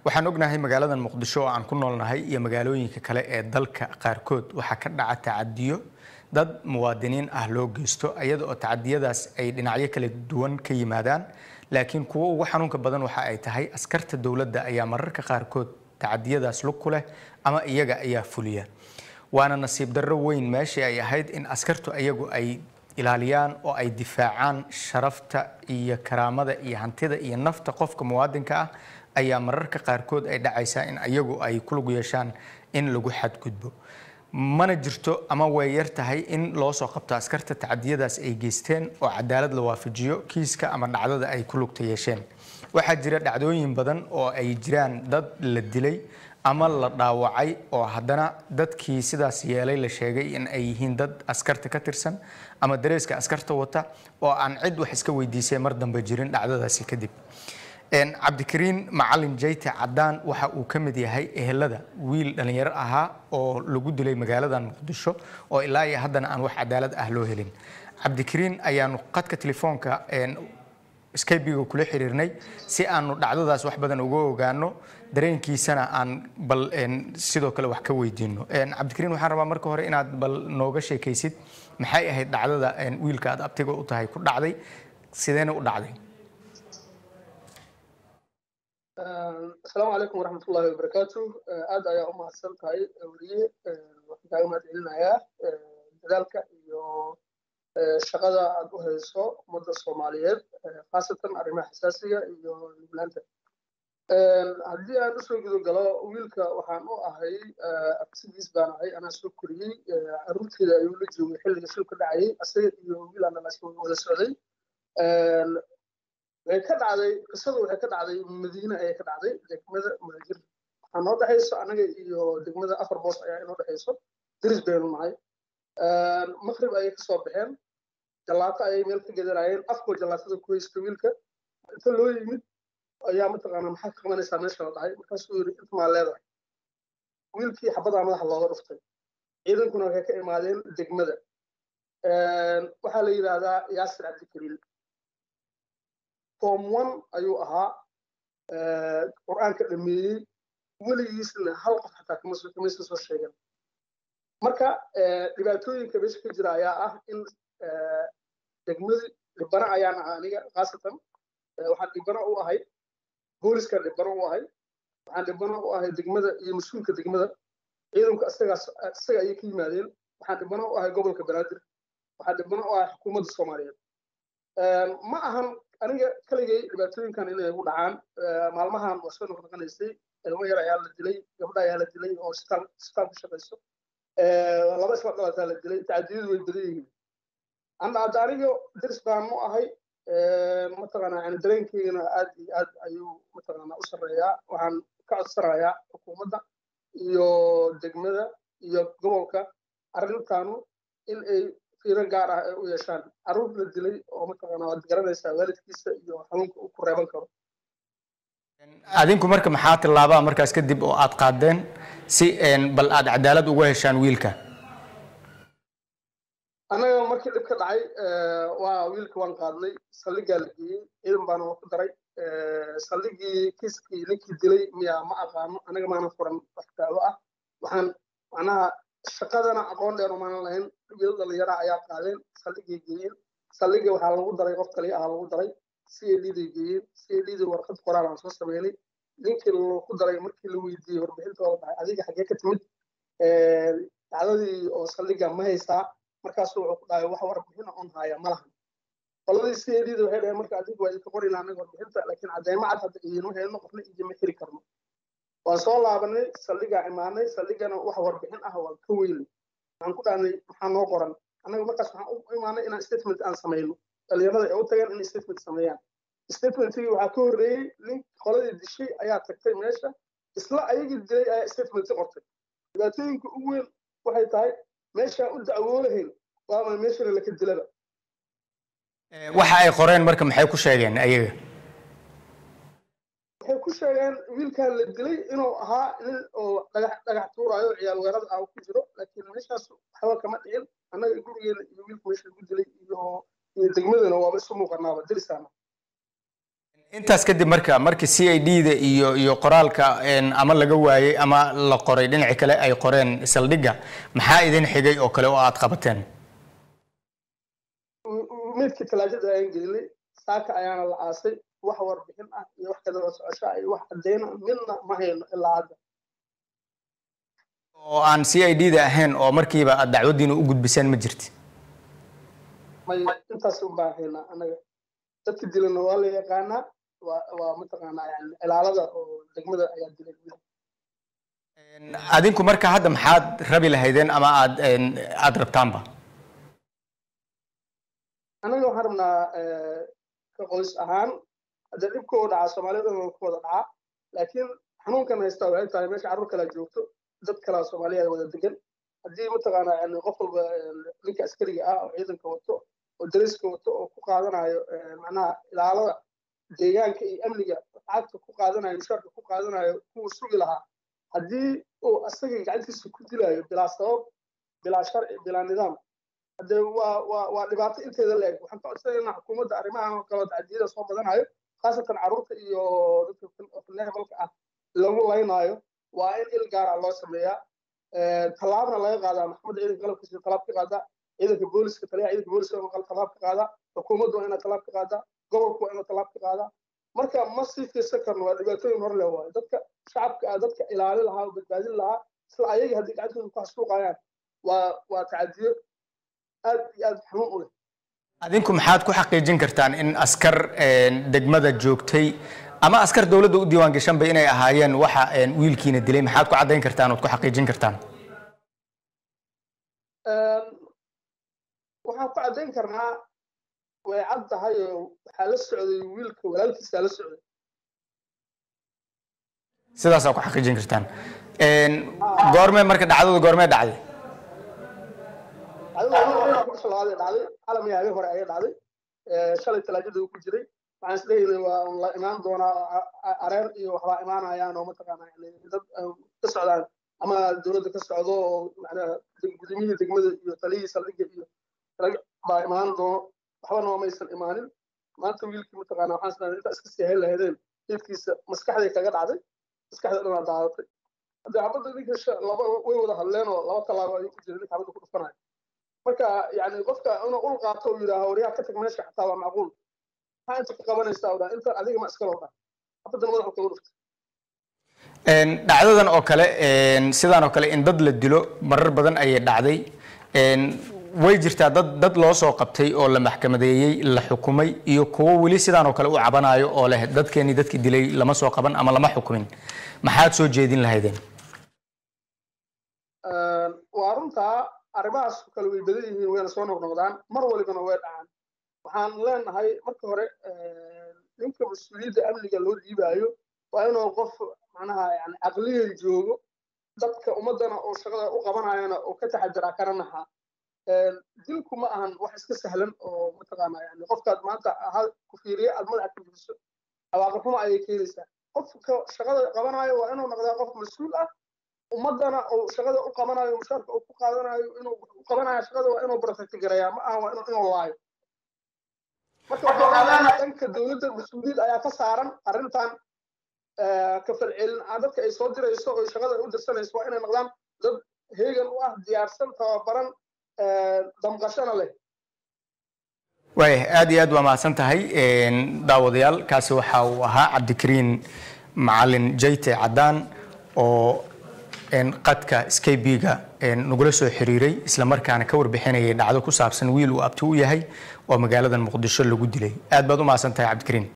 waxaan ognahay magaaladan muqdisho oo aan ku noolnahay iyo magaalooyinka kale ee dalka qaarkood waxaa ka dhaca tacadiyo dad muwaadiniin ah loo geysto iyada oo tacadiyadaas ay dhinacyo kala duwan ka yimaadaan laakiin kuwo ugu xanuunka badan waxa ay tahay askarta dowladda ayaa mararka qaarkood tacadiyadaas lug ku leh ama iyaga ayaa fuliya waana nasiib darro weyn meeshii ay ahayd in askartu iyagu ay ilaaliyaan oo ay difaacaan sharafta iyo karaamada iyo hantida iyo nafta qofka muwaadinka ah ayaa mararka qaarkood ay dhacaysaa in iyagu ay ku lug yeeshaan in lagu xadgudbo mana jirto ama way yar tahay in loo soo qabto askarta tacadiyadaas ay geysteen oo cadaalad la waafajiyo kiiska ama dhacdada ay ku lugta yeesheen waxaa jira dhacdooyin badan oo ay jiraan dad la dilay ama la dhaawacay oo haddana dadkii sidaas yeelay la sheegay in ay yihiin dad askarta ka tirsan ama dareeska askarta wata oo aan cid wax iska weydiisay mar dambe jirin dhacdadaasi kadib cabdikariin macalin jayte cadaan waxa uu ka mid yahay ehelada wiil dhalinyaro ahaa oo lagu dilay magaaladan muqdisho oo ilaa iyo haddana aan wax cadaalad ah loo helin cabdikariin ayaanu qadka telefoonka skybiga kula xiriirnay si aanu dhacdadaas wax badan uga ogaano dareenkiisana aan bal sidoo kale wax ka weydiino cabdikariin waxaan rabaa marka hore inaad bal nooga sheekaysid maxay ahayd dhacdada wiilka aad abtiga u tahay ku dhacday sideena u dhacday asalaamu calaykum waraxmatullahi wabarakaatu aad ayaa u mahadsan tahay weliye waxaan kaaga mahad celinayaa dadaalka iyo shaqada aad u hayso ummadda soomaaliyeed khaasatan arrimaha xasaasiga iyo nuglaanta haddii aan usoo gudo galo wiilka waxaan u ahay absigiis baan ahay anaa soo koriyey caruurteeda ayuu la joogay xilliga shilka dhacayay asaga iyo wiil aan wada socday way ka dhacday qisadu waxay ka dhacday madiine ayay ka dhacday degmada muhajir waxaa noo dhexayso anaga iyo degmada afar boos ayaa inoo dhexayso diris baynu nahay maqrib ayay kasoo baxeen jallaato ayay meel ka gedanayeen afkoo jallaatada ku haysta wiilka inta loo yimid ayaa mataqaanaa maxaad ka qabanaysaa meesha la dhahay markaasuu yidhi inta maa leedahay wiilkii xabadaa madaxa looga dhuftay ciidankuna waxay ka imaadeen degmada waxaa la yidhaahdaa yaasir cabdikariil form one ayuu ahaa qur'aanka dhameeyey weligiisna hal qof xataa kamaysa soo sheegan marka dhibaatooyinka meesha ka jira ayaa ah in degmadii dhibana ayaan ahaa aniga khaasatan waxaan dhibana u ahay booliska dhibana u ahay waxaan dhibana u ahay degmada iyo mas-uulka degmada ciidanku isagaas isaga ayay ka yimaadeen waxaan dhibana u ahay gobolka banaadir waxaan dhibana u ahay xukuumadda soomaaliyeed ma ahan aniga kaligay dhibaatooyinkan inay igu dhacaan maalmahan waa soo noqnoqonaysay ilmo yar ayaa la dilay gabdha ayaa la dilay oo sitaal sitaal ku shaqayso laba isla dhalataa la dilay tacadiyadu way badan yihiin hadda aniga dirs baan mu ahay mataqaanaa yani dareenkeygana aad iyo aad ayuu mataqaanaa u sarreeyaa waxaan ka codsanayaa xukuumadda iyo degmada iyo gobolka arrintaanu in ay fiiro gaar ah ay u yeeshaan carruur la dilay oo mataqaanaa waad garanaysaa waalidkiisa iyo xanuunka uu ku reeban karo adinku marka maxaa tillaabaa markaas kadib oo aad qaadeen si bal aad cadaalad uga heshaan wiilka annaga markii dhib ka dhacay waa wiilka waan qaadnay saldhigaa la geeyey ciidan baana ku daray saldhigii kiiskii ninkii dilay miyaa ma aqaano anaga maana furan wax daawo ah waxaan macnaha shaqadana aqoon dheer umaanan lahayn wiil dhalinyara ayaa qaadeen saldhigay geeyeen saldhiga waxaa lagu daray qof kaliya ah lagu daray c a d day geeyeen c a d da warqad qoraal aan soo sameynay ninkii lagu daray markii la weydiiyey warbixintooda dhahay adiga xaggee ka timid dacdadii oo saldhiga ma haysaa markaasuu wuxuu ku dhahay wax warbixina on haya ma lahan qoladii c a d da waxay dhaheen marka adigu waa idinka qorina anaga warbixinta laakiin cadeymo cad hadda idiinu helno qofna idinma xiri karno waan soo laabanay saldhigaa imaanay saldhigana wax warbixin ah waan ka weynay waxaan ku dhahnay maxaa noo qoran annaga markaas waxaan u imaanay inaan statement aan samayno dhalinyarada ay u tageen inay statement sameeyaan statementigii waxaa ka horreeyey nin qoladii dishay ayaa tagtay meesha isla ayagii dilay ayaa statementi qortay dhibaatooyinka ugu weyn waxay tahay meeshaan u dacwoolahayn waama meeshana laka dilaba waxa ay qoreen marka maxay ku sheegeen ayaga waxay ku sheegeen wiilkan la dilay inuu ahaa nin oo dhagax dhagax tuuraayo ciyaal weerada ah ku jiro laakiin meeshaas waxba kama dhicin annaga gurigeena iyo wiilka meesha lagu dilay iyo iyo degmadana waaba isu muuqanaaba dilisaana intaas kadib marka markii c i d da iyo iyo qoraalka ama laga waayey ama la qoray dhinaci kale ay qoreen saldhigga maxaa idin xigay oo kale oo aad qabateen midkii talaajada ayaan gelinay saaka ayaana la aasay wax warbixin ah iyo wax kadaba socosho ah iyo wax cadeyna midna ma hayno ilaa hadda oo aan c i d da ahayn oo markiiba aad dacwaddiina u gudbiseen ma jirti may intaas un baan haynaa anaga dadka dilana waa la yaqaanaa waa waa mataqaanaa yani cilaalada oo degmada ayaa dilay adinku marka hadda maxaad rabi lahaydeen ama aad aad rabtaanba anaga waxaan rabnaa ka qoys ahaan hadda dhibkoo dhacaa soomaaliyada dhan ku wada dhacaa laakiin xanuunkan haysta waxay tahay meesha carruur kalea joogto dad kalea soomaaliya wada degan haddii mataqaanaa yani qof walba ninka askariga ah oo ciidanka wato oo dariska wato oo ku qaadanayo macnaha ilaalada deegaanka iyo amniga lacagta ku qaadanayo mushaarka ku qaadanayo kuwa sugi lahaa haddii uu asaga gacantiisa ku dilayo bilaa sabab bilaa sharci bilaa nidaam hadde waa waa waa dhibaato inteeda la eg waxaan ka codsanaynaa xukuumadda arrimahan oo kale tacdiyada soo badanayo khaasatan carruurta iyo dadka levelka ah lagu laynaayo waa in il gaara loo sameeyaa tallaabna laga qaadaa maxkamadda ciidanka qalabkiisa tallaab ka qaadaa ciidanka booliska taliyaha ciidanka booliska waa tallaab ka qaadaa xukuumaddu waa inaa tallaab ka qaadaa gobolku waa inuu tallaab ka qaadaa marka ma sii fiirsan karno waa dhibaatooyin hor leh waayo dadka shacabka ah dadka ilaali lahaa oo badbaadin lahaa isla ayagii haddii gacantooda ku xasuuqayaan waa waa tacadiyo aad iyo aad xanuun u leh adinku maxaad ku xaqiijin kartaan in askar degmada joogtay ama askar dowladda u diiwaan gashanba inay ahaayeen waxa wiilkiina dilay maxaad ku caddayn kartaan ood ku xaqiijin kartaan waxaan ku caddayn karnaa way cad tahay oo waxaa la socday wiilka walaalkiisaa la socday sidaasaa ku xaqiijin kartaan goormee marka dhacdada goormee dhacday labaadee dhacday calam iyo habeen hore ayay dhacday shalay talaajada uu ku jiray waxaan isleeyahay waa la imaan doonaa areer iyo waxbaa imaanayaan oo mataqaana dad ka socdaan ama dowladda ka socdo oo macnaha gudumiyihii degmada iyo taliyihii saldhigga iyo baa imaan doono waxbana waa maysan imaanin maanta wiilkii mataqaana waxaan isleeyahay intaa iska sii hayn lahaydeen hilkiisa maskaxday kaga dhacday maskaxda dhanaa daadatay hadde xabadda ninka laba way wada hadleen oo laba tallaabo ayuu ku jiray ninka xabadda ku dhufanayo marka yani qofka inuu ul qaato uu yidhaaho waryaa ka tag meesha xataa waa macquul maxaa inta ka qabanaysaa dhaa inta adiga ma iska loo dhaa xabaddan madaxa kaga dhuftay dhacdadan oo kale sidaan oo kale in dad la dilo marar badan ayay dhacday way jirtaa dad dad loo soo qabtay oo la maxkamadeeyey la xukumay iyo kuwo weli sidaan oo kale u cabanayo oo leh dadkeenii dadkii dilay lama soo qaban ama lama xukumin maxaad soo jeedin lahaydeen waa runtaa arrimahaas kale way badan yihiin wayna soo noqnoqdaan mar walibana way dhacaan waxaan leenahay marka hore ninka mas-uuliyadda amniga loo dhiibaayo waa inuu qof macnaha yani caqliyan joogo dadka ummaddana oo shaqada u qabanayana oo ka taxadiraa kana naxaa dilku ma ahan wax iska sahlan oo mataqaana yani qofkaad maanta hal ku fiiriye aad madaxa ku fiiriso cawaaqib xumo ayay keenaysaa qofka shaqada qabanayo waa inuu noqdaa qof mas-uul ah ummadana uu shaqada u qabanayo mushaarka uu ku qaadanayo inuu u qabanayo shaqada waa inuu protect gareeyaa ma aha waa inuu inuu laayo marka waxaa leenahay dhanka dowladda mas-uuliyad ayaa ka saaran arrintan ka falcelin dadka ay soo dirayso oo shaqada u dirsanayso waa inay noqdaan dad heegan u ah diyaarsan tababaran damqashana leh waaya aad iyo aad waa mahadsan tahay daawadayaal kaasi waxa uu ahaa cabdikariin macalin jayte caddaan oo qadka skybiga nagula soo xiriiray islamarkaana ka warbixinayay dhacdo ku saabsan wiil uu abti u yahay oo magaalada muqdisho lagu dilay aad baad u mahadsan tahay cabdikariin